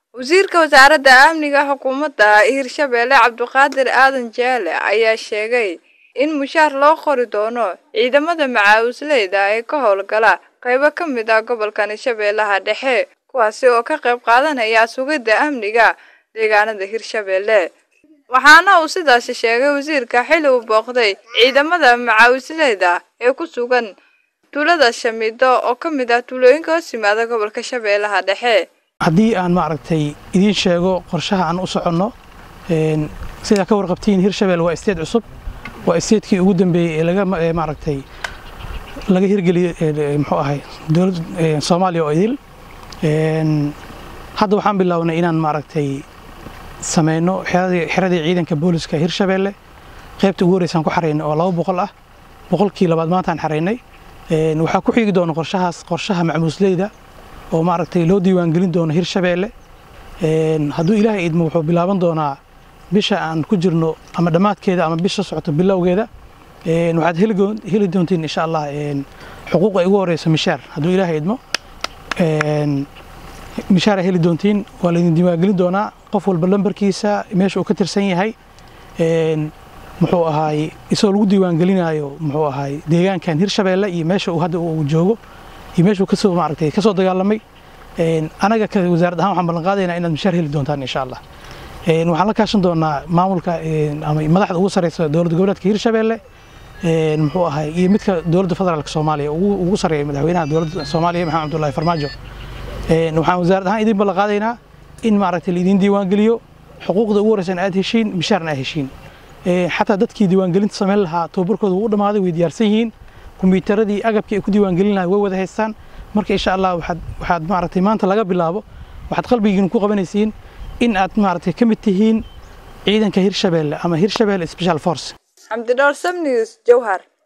wasiirka wasaaradda amniga xukuumadda hirshabeelle cabdiqaadir aadan jeele ayaa sheegay in mushaar loo qori doono ciidamada macaawisleyda ee ka howlgala qaybo ka mid ah gobolkan hirshabeellaha dhexe kuwaasi oo ka qayb qaadanaya sugidda amniga deegaanada hirshabeelle waxaana uu sidaasi sheegay wasiirka xili uu booqday ciidamada macaawisleyda ee ku sugan tuulada shamido oo ka mid ah tuulooyinka hoos yimaada gobolka shabeellaha dhexe haddii aan maaragtay idiin sheego qorshaha aan u soconno sidaa ka warqabtiin hirshabelle waa isteed cusub waa isteedkii ugu dambeeyey ee laga maaragtay laga hirgeliyey muxuu ahay dowlad soomaaliya oo idil hadda waxaan bilownay inaan maaragtay sameyno xeradii ciidanka booliska hirshabelle qaybta ugu horreysaan ku xaraynay oo laba boqol ah boqolkii labaad maantaan xaraynay waxaa ku xigi doona qorshahaas qorshaha macmuusleyda oo maaragtay loo diiwaangelin doono hirshabelle hadduu ilaahay idmo wuxuu bilaaban doonaa bisha aan ku jirno ama dhammaadkeeda ama bisha socoto bilowgeeda waxaad heli doontiin insha allah xuquuqa ugu horeysa mishaar hadduu ilaahay idmo mishaara heli doontiin waa laydin diiwaangelin doonaa qof walba lambarkiisa meesha uu ka tirsan yahay muxuu ahaay isagoo lagu diiwaangelinaayo muxuu ahaay deegaankan hirshabelle iyo meesha uu hadda uu joogo iyo meeshuu kasoo maaragtay kasoo dagaalamay anaga ka wasaarad ahaan waxaan ballan qaadaynaa inaad mishaar heli doontaan insha allah waxaan la kaashan doonaa maamulka ama madaxda ugu sareysa dowladda goboleedka hirshabelle muxuu ahay iyo midka dowladda federaalka soomaaliya ugu sareeya madaxweynaha dowladda soomaaliya maxamed cabdullaahi farmaajo waxaan wasaarad ahaan idin ballan qaadaynaa in maaragtay laidin diiwaangeliyo xuquuqda ugu horeysan aad heshiin mishaarna aad heshiin xataa dadkii diiwaangelinta samayn lahaa tababarkooda wuu u dhammaaday way diyaarsan yihiin kombiyuutaradii agabkii ay ku diiwaangelin lahay way wada haystaan marka insha allah waxaad waxaad maaragtay maanta laga bilaabo waxaad qalbigiina ku qabanaysiin in aad maaragtay ka mid tihiin ciidanka hirshabelle ama hirshabelle special force xamdi dhowr sam news jowhar